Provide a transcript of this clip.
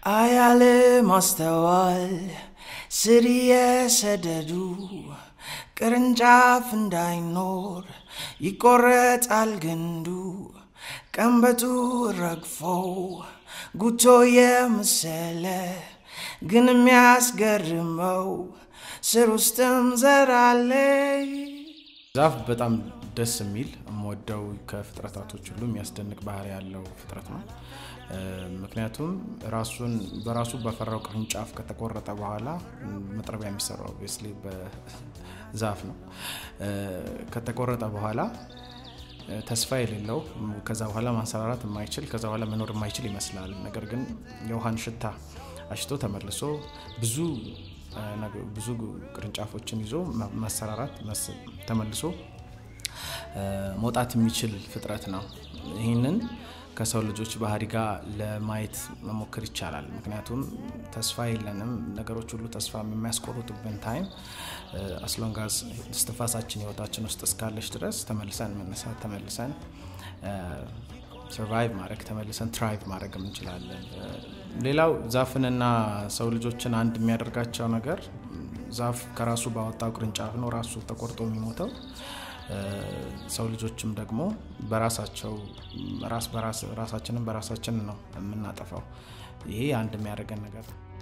አያለ ማስተዋል ስር የሰደዱ ቅርንጫፍ እንዳይኖር ይቆረጣል ግንዱ ቀንበጡ ረግፎ ጉቶ የመሰለ ግን የሚያስገርመው ስር ውስጥም ዘር አለ። ዛፍ በጣም ደስ የሚል የምወደው ከፍጥረታቶች ሁሉ የሚያስደንቅ ባህሪ ያለው ፍጥረት ነው። ምክንያቱም ራሱን በራሱ በፈራው ቅርንጫፍ ከተቆረጠ በኋላ መጥረቢያ የሚሰራው ኦብቪየስሊ በዛፍ ነው። ከተቆረጠ በኋላ ተስፋ የሌለው ከዛ በኋላ ማንሰራራት የማይችል ከዛ በኋላ መኖር የማይችል ይመስላል። ነገር ግን የውሃን ሽታ አሽቶ ተመልሶ ብዙ ብዙ ቅርንጫፎችን ይዞ መሰራራት ተመልሶ መውጣት የሚችል ፍጥረት ነው። ይህንን ከሰው ልጆች ባህሪ ጋር ለማየት መሞከር ይቻላል። ምክንያቱም ተስፋ የለንም። ነገሮች ሁሉ ተስፋ የሚያስቆርጡብን ታይም አስሎንጋዝ እስትንፋሳችን ህይወታችን ውስጥ እስካለች ድረስ ተመልሰን መነሳት ተመልሰን ሰርቫይቭ ማድረግ ተመልሰን ትራይቭ ማድረግ እንችላለን። ሌላው ዛፍንና ሰው ልጆችን አንድ የሚያደርጋቸው ነገር ዛፍ ከራሱ ባወጣው ቅርንጫፍ ነው ራሱ ተቆርጦ የሚሞተው። ሰው ልጆችም ደግሞ በራሳቸው ራስ በራስ ራሳችንን በራሳችን ነው የምናጠፋው። ይሄ አንድ የሚያደርገን ነገር ነው።